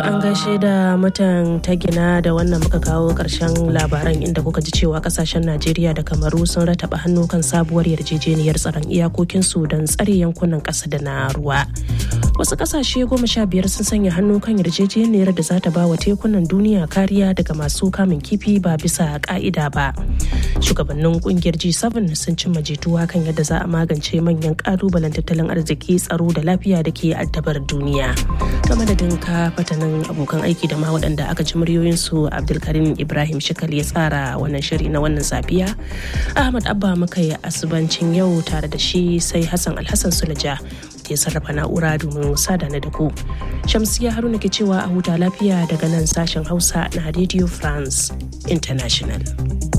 an gaishe da mutan ta gina da wannan muka kawo karshen labaran inda kuka ji cewa kasashen Najeriya da Kamaru sun rataba hannu kan sabuwar yarjejeniyar tsaron iyakokinsu don tsare yankunan ƙasa da na ruwa. Wasu kasashe goma sha biyar sun sanya hannu kan yarjejeniyar da za ta ba wa tekunan duniya kariya daga masu kamun kifi ba bisa ka'ida ba. Shugabannin kungiyar G7 sun cimma jituwa kan yadda za a magance manyan kalubalen tattalin arziki tsaro da lafiya da ke addabar duniya. Ta madadin ka fatanin abokan aiki da ma waɗanda aka ji muryoyinsu Abdulkarim Ibrahim Shikal ya tsara wannan shiri na wannan safiya. Ahmad Abba muka yi asubancin yau tare da shi sai Hassan Alhassan Sulaja ke sarrafa na'ura domin sada na da ku. Shamsiya Haruna ke cewa a huta lafiya daga nan sashen Hausa na Radio France International.